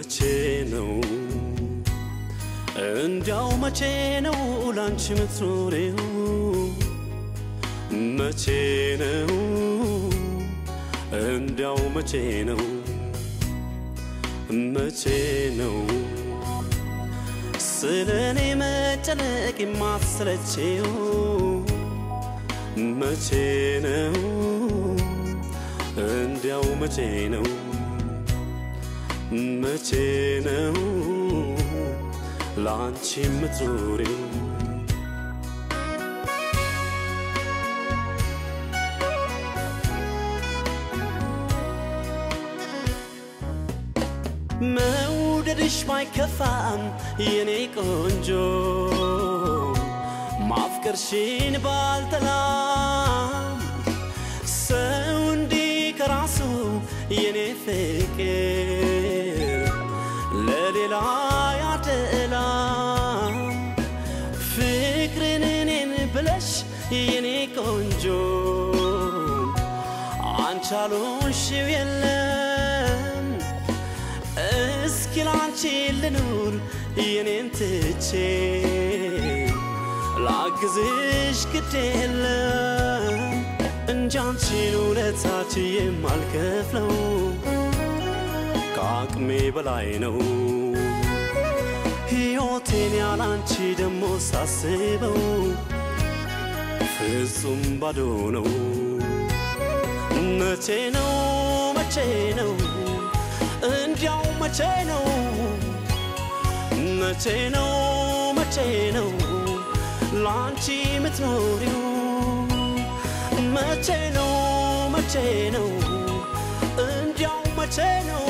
መቼ ነው እንዲያው መቼ ነው ላንቺ ምትኖሬው መቼ ነው እንዲያው መቼ ነው መቼ ነው ስለ እኔ መጨነቅ የማትሰለቼው መቼ ነው እንዲያው መቼ ነው መቼ ነው ለአንቺ የምትዞሪው መውደድሽ ባይከፋም የኔ ቆንጆ ማፍቀርሽን ባልጠላም ሰው እንዲህ ከራሱ የኔ ፍቅር ለሌላ ያደላም ፍቅርን እኔን ብለሽ የኔ ቆንጆ አንቻሉሽው የለም እስኪ ላንቺ ልኑር የኔን ትቼ ላግዝሽ ግድ የለም እንጂ አንቺን ውለታች የማልከፍለው ከአቅሜ በላይ ነው ሕይወቴን ያላንቺ ደሞ ሳስበው ፍጹም ባዶ ነው መቼ ነው መቼ ነው እንዲያው መቼ ነው መቼ ነው መቼ ነው ላንቺ የምትኖሪው መቼ ነው መቼ ነው እንዲያው መቼ ነው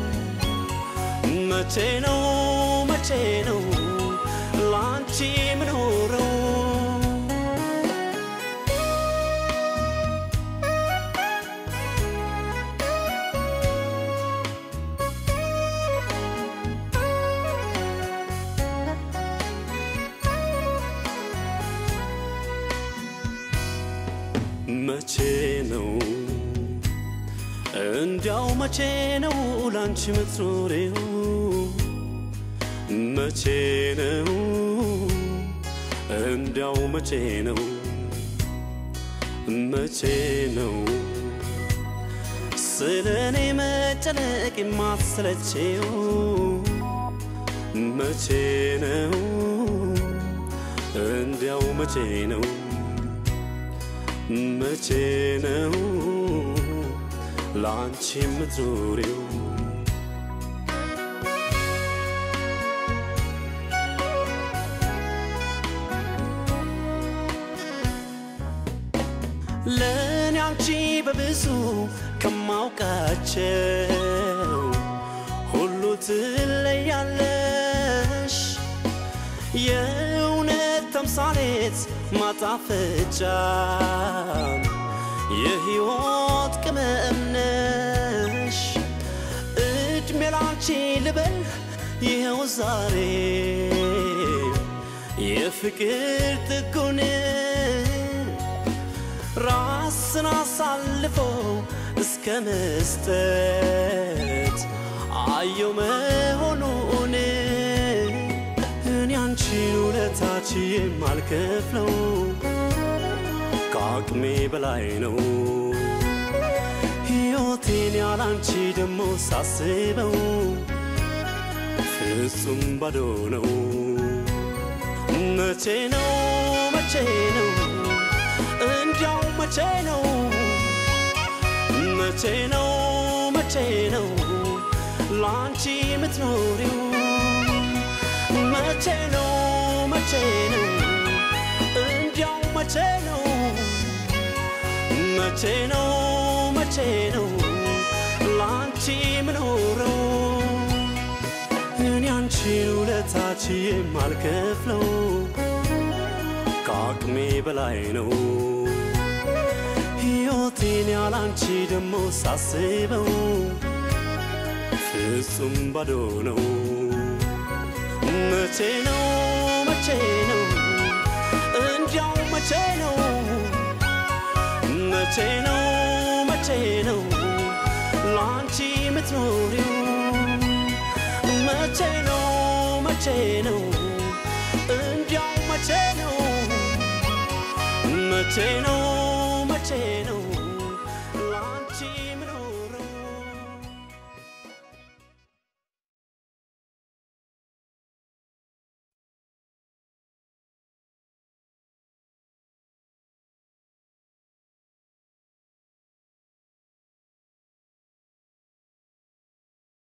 መቼ ነው መቼ ነው ላንቺ የምኖረው መቼ ነው እንዲያው መቼ ነው ላንቺ ምትኖሬው መቼ ነው እንዲያው መቼ ነው መቼ ነው ስለ እኔ መጨነቅ የማትሰለቼው መቼ ነው እንዲያው መቼ ነው መቼ ነው ላንቺ የምትዞሪው ለእኔ አንቺ በብዙ ከማውቃቸው ሁሉ ትለያለሽ የእውነት ተምሳሌት ማጣፈጫ የሕይወት ቅመም ነሽ እድሜ ላንቺ ልበል ይኸው ዛሬ የፍቅር ጥጉን ራስን አሳልፎ እስከ መስጠት አየው መሆኑን እኔ አንቺን ውለታች የማልከፍለው ከአቅሜ በላይ ነው ሕይወቴን ያላንቺ ደሞ ሳስበው ፍጹም ባዶ ነው መቼ ነው መቼ ነው እንዲያው መቼ ነው መቼ ነው መቼ ነው ላንቺ የምትኖሪው መቼ ነው መቼ ነው እንዲያው መቼ ነው መቼ ነው መቼ ነው ላንቺ የምኖረው እኔ አንቺን ውለታች የማልከፍለው ከአቅሜ በላይ ነው ሕይወቴን ያላንቺ ደሞ ሳስበው ፍጹም ባዶ ነው መቼ ነው መቼ ነው እንዲያው መቼ ነው መቼ ነው መቼ ነው ላንቺ የምትኖሪው መቼ ነው እንዲያው መቼ ነው መቼ ነው